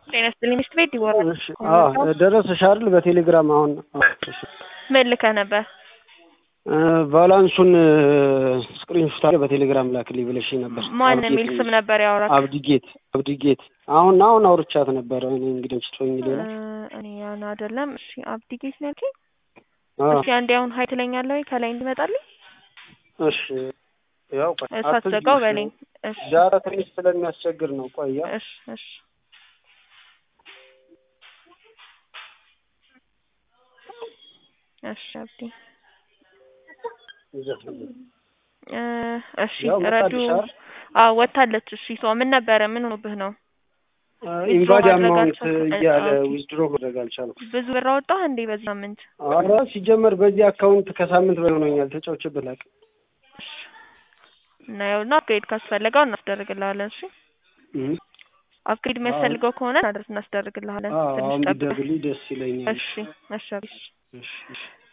ጤና ይስጥልኝ ሚስት ቤት ይወራል። እሺ አዎ ደረሰሽ አይደል? በቴሌግራም አሁን እሺ ምን ልከህ ነበር? ቫላንሱን ስክሪንሾት አድርገህ በቴሌግራም ላክልኝ ብለሽ ነበር። ማን የሚል ስም ነበር ያወራል? አብዲጌት አብዲጌት። አሁን አሁን አውርቻት ነበረ። እኔ እንግዲህ ስቶኝ ሌላ እኔ ያን አይደለም። እሺ አብዲጌት ነው ያልከኝ? አዎ እሺ አንዴ አሁን ሀይ ትለኛለህ ወይ ከላይ እንድመጣልኝ? እሺ ያው ቆይ ሳትዘጋው በለኝ። እሺ ዛሬ ትንሽ ስለሚያስቸግር ነው። ቆያ እሺ እሺ እሺ አብዲ እ እሺ ያው ረዱ መጣልሽ አይደል? አዎ ወታለች። እሺ ሰው ምን ነበረ? ምን ሆኖብህ ነው? ኢንቫድ ማድረግ አማውንት አልቻልኩም። እያለ ኦኬ። ዊዝድሮ ማድረግ አልቻልኩም። ብዙ ብር አወጣህ እንዴ በዚህ ሳምንት? ኧረ ሲጀመር በዚህ አካውንት ከሳምንት በላይ ሆኖኛል ተጫውቼበት አላውቅም። እና ያው እና አፕግሬድ ካስፈለገው እናስደርግልሃለን። እሺ እም። አፕግሬድ የሚያስፈልገው ከሆነ እናደርስ እናስደርግልሃለን። አዎ ትንሽ አሁን ጠብቀህ። ቢደርግልኝ ደስ ይለኛል። እሺ እሺ አብዲ። እሺ እሺ